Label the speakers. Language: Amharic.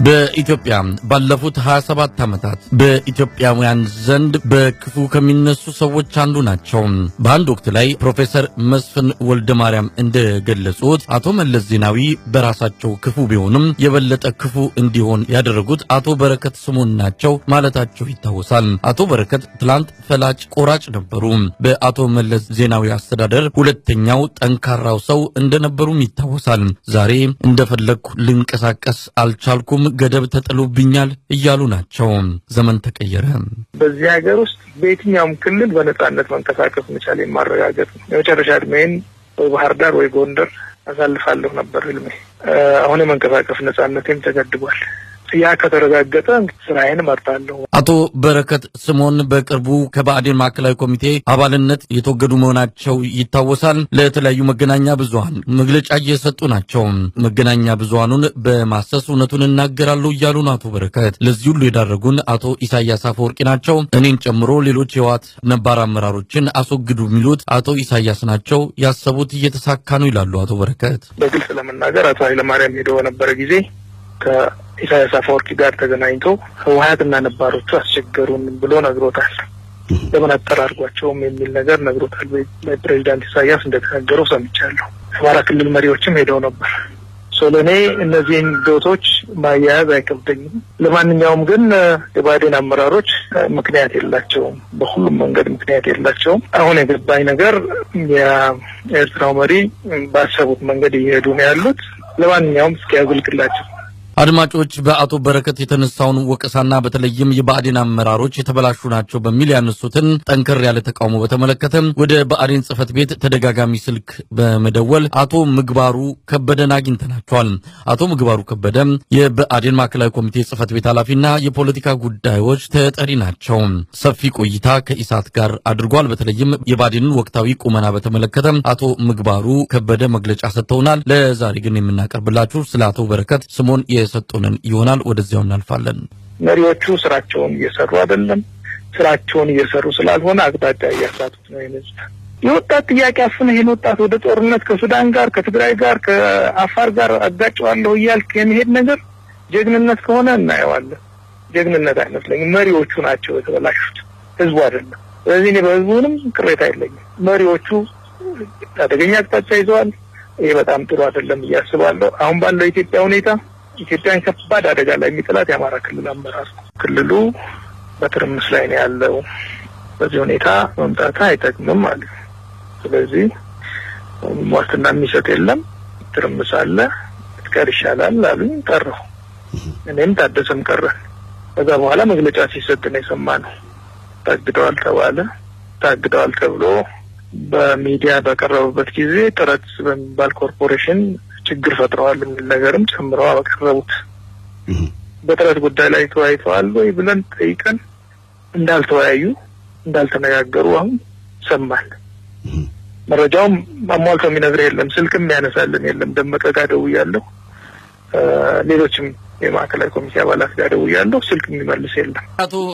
Speaker 1: በኢትዮጵያ ባለፉት 27 ዓመታት በኢትዮጵያውያን ዘንድ በክፉ ከሚነሱ ሰዎች አንዱ ናቸው። በአንድ ወቅት ላይ ፕሮፌሰር መስፍን ወልደ ማርያም እንደገለጹት አቶ መለስ ዜናዊ በራሳቸው ክፉ ቢሆንም የበለጠ ክፉ እንዲሆን ያደረጉት አቶ በረከት ስምኦን ናቸው ማለታቸው ይታወሳል። አቶ በረከት ትላንት ፈላጭ ቆራጭ ነበሩ። በአቶ መለስ ዜናዊ አስተዳደር ሁለተኛው ጠንካራው ሰው እንደነበሩም ይታወሳል። ዛሬ እንደፈለግኩ ልንቀሳቀስ አልቻልኩም ገደብ ተጥሎብኛል እያሉ ናቸው። ዘመን ተቀየረ።
Speaker 2: በዚህ ሀገር ውስጥ በየትኛውም ክልል በነጻነት መንቀሳቀስ መቻል የማረጋገጥ ነው። የመጨረሻ እድሜን ወይ ባህር ዳር ወይ ጎንደር አሳልፋለሁ ነበር ህልሜ። አሁን የመንቀሳቀስ ነጻነቴም ተገድቧል። ያ ከተረጋገጠ ስራዬን እመርጣለሁ።
Speaker 1: አቶ በረከት ስምኦን በቅርቡ ከባዕዴን ማዕከላዊ ኮሚቴ አባልነት የተወገዱ መሆናቸው ይታወሳል። ለተለያዩ መገናኛ ብዙኃን መግለጫ እየሰጡ ናቸው። መገናኛ ብዙኃኑን በማሰስ እውነቱን እናገራሉ እያሉ ነው አቶ በረከት። ለዚህ ሁሉ የዳረጉን አቶ ኢሳያስ አፈወርቂ ናቸው። እኔን ጨምሮ ሌሎች የህወሓት ነባር አመራሮችን አስወግዱ የሚሉት አቶ ኢሳያስ ናቸው። ያሰቡት እየተሳካ ነው ይላሉ አቶ በረከት።
Speaker 2: በግልጽ ለመናገር አቶ ኃይለማርያም ሄደው በነበረ ጊዜ ከኢሳያስ አፈወርቂ ጋር ተገናኝቶ ህወሀትና ነባሮቹ አስቸገሩን ብሎ ነግሮታል። ለምን አጠራርጓቸውም የሚል ነገር ነግሮታል። ፕሬዚዳንት ኢሳያስ እንደተናገረው ሰምቻለሁ። አማራ ክልል መሪዎችም ሄደው ነበር። ለእኔ እነዚህን ዶቶች ማያያዝ አይከብደኝም። ለማንኛውም ግን የባዴን አመራሮች ምክንያት የላቸውም፣ በሁሉም መንገድ ምክንያት የላቸውም። አሁን የገባኝ ነገር የኤርትራው መሪ ባሰቡት መንገድ እየሄዱ ነው ያሉት። ለማንኛውም እስኪ ያዝልቅላቸው።
Speaker 1: አድማጮች በአቶ በረከት የተነሳውን ወቀሳና በተለይም የብአዴን አመራሮች የተበላሹ ናቸው በሚል ያነሱትን ጠንከር ያለ ተቃውሞ በተመለከተ ወደ ብአዴን ጽህፈት ቤት ተደጋጋሚ ስልክ በመደወል አቶ ምግባሩ ከበደን አግኝተናቸዋል። አቶ ምግባሩ ከበደ የብአዴን ማዕከላዊ ኮሚቴ ጽህፈት ቤት ኃላፊና የፖለቲካ ጉዳዮች ተጠሪ ናቸው። ሰፊ ቆይታ ከኢሳት ጋር አድርጓል። በተለይም የብአዴንን ወቅታዊ ቁመና በተመለከተ አቶ ምግባሩ ከበደ መግለጫ ሰጥተውናል። ለዛሬ ግን የምናቀርብላችሁ ስለ አቶ በረከት ስምኦን የሰጡንን ይሆናል። ወደዚያው እናልፋለን።
Speaker 2: መሪዎቹ ስራቸውን እየሰሩ አይደለም። ስራቸውን እየሰሩ ስላልሆነ አቅጣጫ እያሳቱት ነው። ይነዙት የወጣት ጥያቄ አፍነ ይህን ወጣት ወደ ጦርነት ከሱዳን ጋር፣ ከትግራይ ጋር፣ ከአፋር ጋር አጋጨዋለሁ እያልክ የሚሄድ ነገር ጀግንነት ከሆነ እናየዋለን። ጀግንነት አይመስለኝም። መሪዎቹ ናቸው የተበላሹት፣ ህዝቡ አይደለም። ስለዚህ እኔ በህዝቡንም ቅሬታ የለኝም። መሪዎቹ አደገኛ አቅጣጫ ይዘዋል። ይሄ በጣም ጥሩ አይደለም እያስባለሁ። አሁን ባለው የኢትዮጵያ ሁኔታ ኢትዮጵያን ከባድ አደጋ ላይ የሚጥላት የአማራ ክልል አመራር ነው። ክልሉ በትርምስ ላይ ነው ያለው። በዚህ ሁኔታ መምጣት አይጠቅምም ማለት ነው። ስለዚህ ዋስትና የሚሰጥ የለም። ትርምስ አለ፣ ትቀር ይሻላል አሉኝ። ቀረሁ። እኔም ታደሰም ቀረን። ከዛ በኋላ መግለጫ ሲሰጥ ነው የሰማነው። ታግደዋል ተባለ። ታግደዋል ተብሎ በሚዲያ በቀረበበት ጊዜ ጥረት በሚባል ኮርፖሬሽን ችግር ፈጥረዋል የሚል ነገርም ጨምረው አቀረቡት። በጥረት ጉዳይ ላይ ተወያይተዋል ወይ ብለን ጠይቀን እንዳልተወያዩ እንዳልተነጋገሩ አሁን ሰማን። መረጃውም አሟልቶ የሚነግር የለም፣ ስልክም ያነሳልን የለም። ደመቀ ጋር ደውያለሁ፣ ሌሎችም የማዕከላዊ ኮሚቴ አባላት ጋር ደውያለሁ፣ ስልክ የሚመልስ የለም።
Speaker 1: አቶ